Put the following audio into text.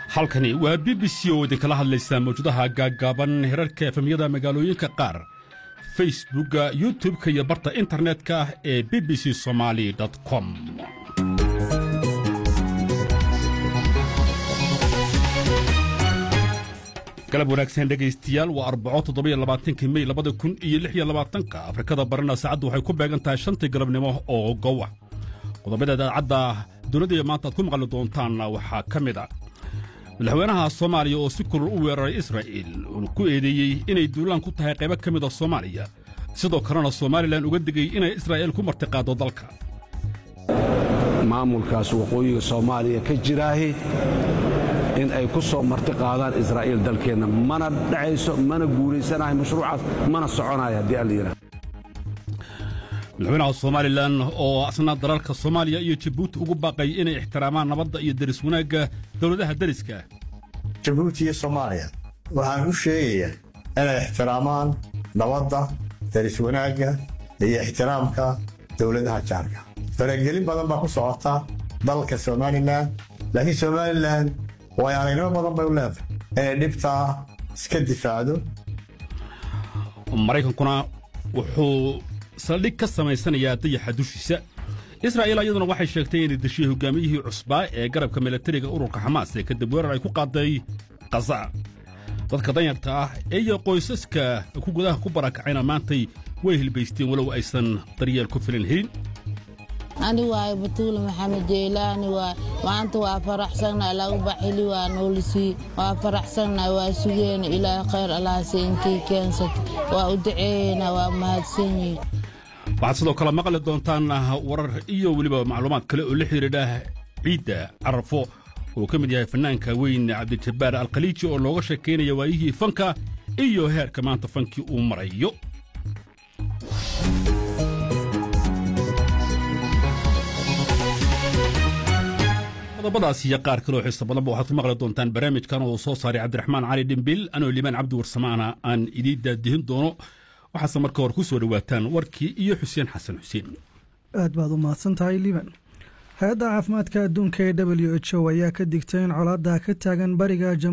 halkani waa b b c oo idinkala hadlaysaa mawjadaha gaaggaaban herarka efemyada magaalooyinka qaar facebookga youtub-ka iyo barta internetka ee b b c somaali com galab wanaagsan dhegaystayaal waa arbaco toddobiyo labaatanki mey labada kun iyo lix iyo labaatanka afrikada barina saacaddu waxay ku beegan tahay shantii galabnimo oo gowa qodobada idaacadda dunida maanta aad ku maqli doontaanna waxaa ka mid a madaxweynaha soomaaliya oo si kulul u weeraray israa'iil uuna ku eedeeyey inay duulaan ku tahay qaybo ka mid a soomaaliya sidoo kalena somalilan uga digay inay israa'iil ku martiqaaddo dalka maamulkaas waqooyiga soomaaliya ka jiraahi in ay ku soo marti qaadaan israa'iil dalkeenna mana dhacayso mana guulaysanahay mashruucaas mana soconayo haddii alla yidhaha madaxweynaha somalilan oo asna dalalka soomaaliya iyo jabuuti ugu baaqay inay ixtiraamaan nabadda iyo deris wanaagga dowladaha deriska jabuuti iyo soomaaliya waxaan u sheegayaa inay ixtiraamaan nabadda deris wanaagga iyo ixtiraamka dowladaha jaarka faragelin badan baa ku socota dalka somalilan laakiin somalilan way aragnimo badan bay u leedahay inay dhibtaa iska difaacdo maraykankuna wuxuu saldhig ka samaysanayaa dayaxa dushiisa israa'iil iyaduna waxay sheegtay inay deshiyey hogaamiyihii cusbaa ee garabka milatariga ururka xamaas ee kadib weerar ay ku qaaday khaza dadka danyarta ah iyo qoysaska ku gudaha ku barakacayna maantay way hilbaysteen walow aysan daryeel ku filan helin ani waayo batuule maxamed jeylaani waay maanta waa faraxsanna lagu baxili waa noolisii waa faraxsanna waa sugeena ilaahay khayr allahase inkii keensata waa u daceeyeyna waa mahadsan yihin waxaad sidoo kale maqli doontaan warar iyo weliba macluumaad kale oo la xidhiidha ciidda carafo oo ka mid yahay fannaanka weyn cabdijabbaar alkhaliiji oo looga sheekaynaya waayihii fanka iyo heerka maanta fankii uu marayo qodobadaas iyo qaar kaloo xiisa badanba waxaad ku maqli doontaan barnaamijkan oo soo saaray cabdiraxmaan cali dhimbil anoo limaan cabdi warsamaana aan idiin daadihin doono waxaase marka hore ku soo dhowaataan warkii iyo xuseen xasan xuseen aad baad u mahadsan tahay liban hay-adda caafimaadka adduunka ee w h o ayaa ka digtay in colaadda ka taagan bariga